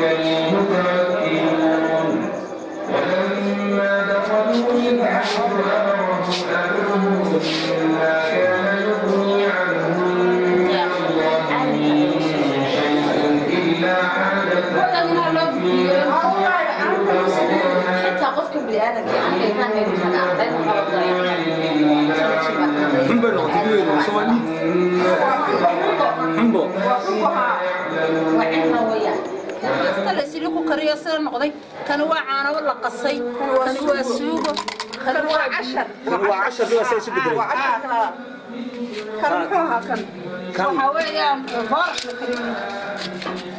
kani waa caanabo la qasay kani waa suugo kani waa cashar waxaa weeyaan boorash la kariyo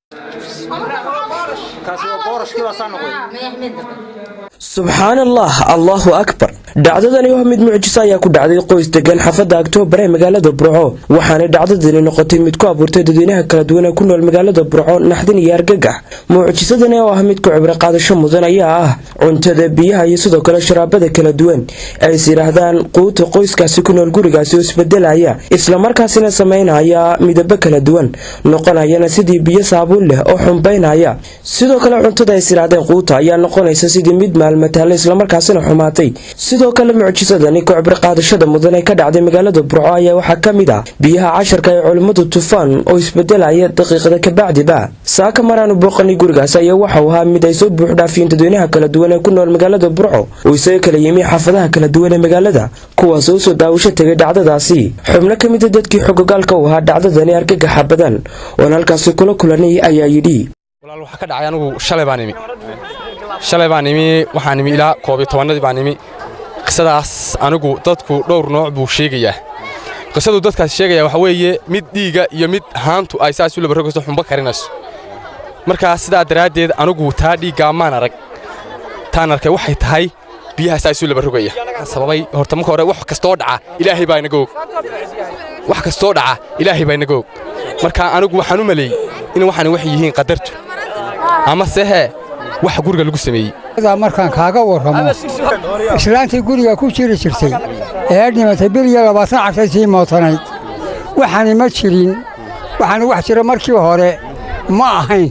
subxaan allah allahu akbar dhacdadani waa mid mucjiso ayaa ku dhacday qoys degan xaafadda aktoobar ee magaalada burco waxaanay dhacdadani noqotay mid ku abuurtay dadweynaha kala duwan ee ku nool magaalada burco naxdin iyo argagax mucjisadani oo ah mid ku cibro qaadasho mudan ayaa ah cuntada biyaha iyo sidoo kale sharaabada kala duwan ay is yidhaahdaan quuta qoyskaasi ku nool gurigaasi oo isbedelaya islamarkaasina samaynaya midabo kala duwan noqonayana sidii biyo saabuun leh oo xumbaynaya sidoo kale cuntada ay is yidhaahdeen quuta ayaa noqonaysa sidii mid maalmataale islamarkaasina xumaatay sidoo kale mucjisadani ku cibro qaadashada mudan ee ka dhacday magaalada burco ayaa waxaa ka mid ah biyaha casharka ee culimmadu tufaan oo isbedelaya daqiiqada kabacdiba saaka maraanu booqanay gurigaas ayaa waxau ahaa mid ay soo buuxdhaafiyeen dadweynaha kala duwan ee ku nool magaalada burco oo isaga kala yimi xaafadaha kala duwan ee magaalada kuwaas oo soo daawasho tegay dhacdadaasi xubno ka mida dadkii xogogaalka u ahaa dhacdadani argagaxa badan oon halkaasi kula kulanay ayaa yidhi walaal waxaa ka dhacay anigu shalay baan imi shalay baan imi waxaan imi ilaa koob iyo tobannadii baan imi qisadaas anigu dadku dhowr nooc buu sheegayaa qisaduu dadkaas sheegaya waxa weeye mid dhiiga iyo mid haantu ay saas u labarogayso xumbo karinayso markaa sidaa daraaddeed anigu taa dhiiggaa maan arag taan arkay waxay tahay biyaha saas u labarogaya sababay horta marka hore wax kastoo dhaca ilaahay baa inaga og wax kastoo dhaca ilaahay baa inaga og marka anigu waxaan u maleeyey in waxaan wax yihiin qadartu ama sehe wax guriga lagu sameeyey markaan kaaga warramo islaantii guriga ku jiri jirtay ee dhimatay bil iyo labaatan cashay sii mootanayd waxaani ma jirin waxaani wax jira markii hore ma ahayn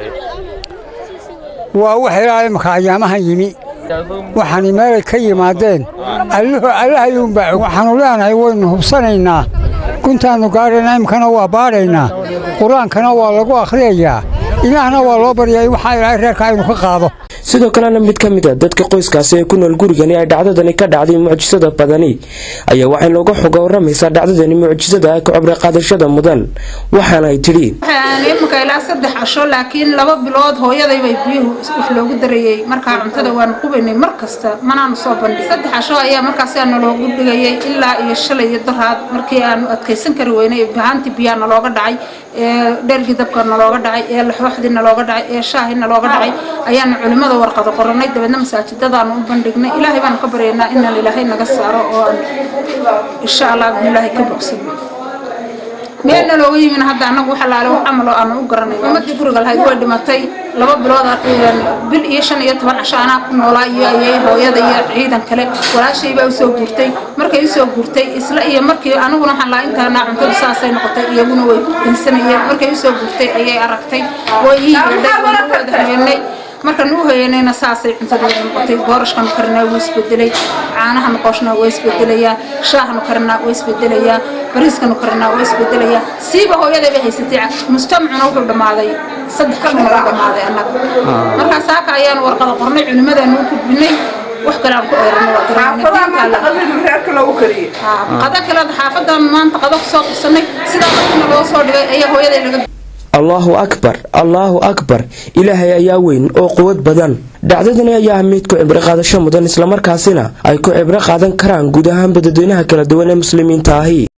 waa wax ilaa imaka ayaamahan yimi waxaani meelay ka yimaadeen allahayuunbaa og waxaannu leenahay waynu hubsanaynaa guntaannu gaadhaynaa imkana waa baadhaynaa qur-aankana waa lagu akhriyayaa ilaahna waa loo baryaa waxaa ilaahay reerka aynu ka qaado sidoo kalena mid ka mid a dadka qoyskaasi ee ku nool gurigani ay dhacdadani ka dhacday mucjisada badani ayaa waxay nooga xoga warramaysaa dhacdadani mucjisada ka cibro qaadashada mudan waxaana ay tidhi iminka ilaa saddex casho laakiin laba bilood hooyadaybay biyuhu wax loogu darayey markaa cuntada waanu qubaynay mar kasta manaanu soo bandhig saddex casho ayaa markaas naloogu dhigayay ilaa iyo shalay iyo daraad markii aanu adkaysan kari weynay bahaantii biyaa nalooga dhacay ee dhergii dabka nalooga dhacay ee laxooxdii nalooga dhacay ee shaahii nalooga dhacay ayaanu culimmada warqado qoranay dabeedna masaajidadaanu u bandhignay ilaahay baanu ka baryaynaa inaan ilaahay naga saaro oo aan insha allah ilaahay ka bogsano meelna looga yimin hadda annagu wax alaale wax camal oo aanu u garanay ummadii guriga lahayd way dhimatay laba bilood bil iyo shan iyo toban casho anaa ku noolaa iyo ayay hooyada iyo ciidan kale walaashay baa usoo guurtay markay usoo guurtay isla iyo markii aniguna waxaan lahaa intaana cuntadu saasay noqotay iyaguna way ku insanayeen markay usoo guurtay ayay aragtay way ii yeedhay wayna wada habeenay markaan u hoyanayna saasay cuntadeeda noqotay boorashkanu karinaa wuu isbedelay caanahanu qooshnaa waa isbedelayaa shaahanu karinaa waa isbedelayaa bariiskanu karinaa waa isbedelayaa siiba hooyadayba haysatay mujtamacuna wuxuu dhammaaday saddex ka dhumala dhammaaday annaga markaa saaka ayaanu warqada qornay culimadaanu u gudbinay wax kale aan ku eerano qada kale xaafadan maanta qada kusoo qabsanay sidaa markina loo soo dhigay ayaa hooyaday laga allaahu akbar allaahu akbar ilaahay ayaa weyn oo quwad badan dhacdadani ayaa ah mid ku cibro qaadasho mudan islamarkaasina ay ku cibro qaadan karaan guud ahaanba dadweynaha kala duwan ee muslimiinta ahi